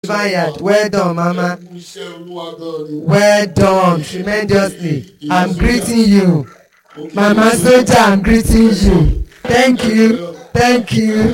vineyard well done mama Ẹ kú iṣẹ́ olúwa gan ni. well done tremendously i'm greeting you mama soja i'm greeting you thank you thank you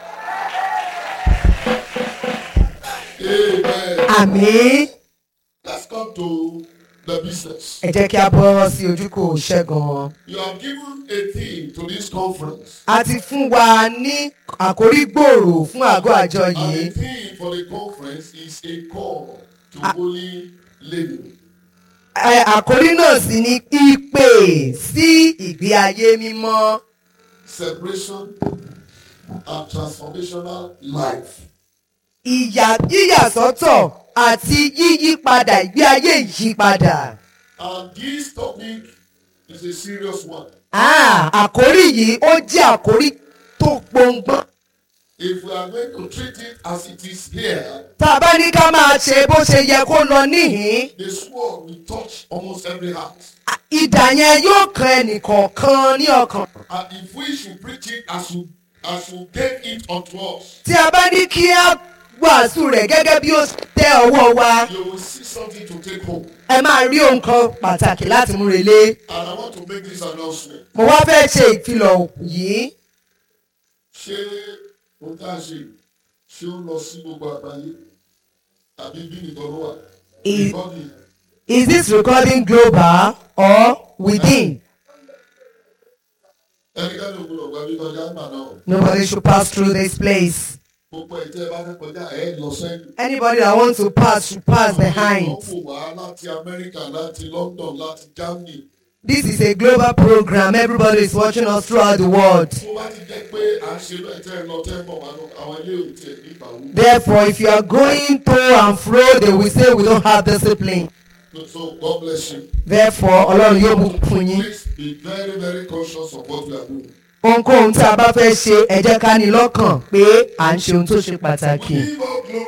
Amen. àmì Let's come to the business. ẹ jẹ́ kí a bọ́ sí ojúkò ṣẹ́gun You have given a theme to this conference. a ti fún wa ní àkórí gbòòrò fún àgọ́ àjọ And yìí the theme for the conference is a call to holy living. Ẹ, àkórí náà sì ni ìpè sí ìgbé ayé mímọ́ Separation and transformational life. ìyà yíyàsọ́tọ̀ àti yíyípadà ìgbé ayé ìyípadà. And this topic is a serious one. Ah, àkórí yìí ó jẹ́ àkórí tó gbọ̀ngbọ́n. If we are going to treat it as it is here, tá a bá ní ká máa ṣe bó ṣe yẹ kó lọ níhìn-ín the sword will touch almost every heart. à, idà yẹn yóò kan ẹnìkọ̀ọ̀kan ní ọkàn. And if we should preach it as you as you gave it unto us, tí a bá ní kí á wàásù rẹ̀ gẹ́gẹ́ bí ó tẹ ọwọ́ wa you will see something to take home. ẹ máa rí ohun kan pàtàkì láti mú relé. And I want to make this announcement. mo wá fẹ́ ṣe ìfilọ̀ yìí Ṣé ohun tá a ṣe ṣé ó lọ sí gbogbo àgbáyé? Àbí bí nìkan ló wà? Ì- Ìkọ́ni is this recording global or within? ẹnikẹ́ni ò gbọdọ̀ gba bí kọjá nígbà náà. nobody should pass through this place. Gbogbo ẹ̀ tẹ́ ẹ bá fẹ́ kọjá ẹ̀ lọ sẹ́yìn. anybody that wants to pass should pass behind. Wọ́n fò wá láti Amẹ́ríkà, láti London, láti Germany. this is a global program everybody is watching us throughout the world. Tó bá ti jẹ́ pé à ń ṣe bẹ́ẹ̀ tẹ́ ẹ lọ tẹ́ ẹ bọ̀ wá lọ, àwọn ilé ò tiẹ̀ ní ìbàwọ̀. Therefore, if you are going to and fro, they will say we don't have discipline. So God bless you. Therefore, Ọlọ́run yóò bùkún fún yín. Please be very very conscious of what we are doing. Ohunkóhun tí a bá fẹ́ ṣe, ẹ jẹ́ ká ní lọ́kàn pé à ń ṣe ohun tó ṣe pàtàkì. Give up glory.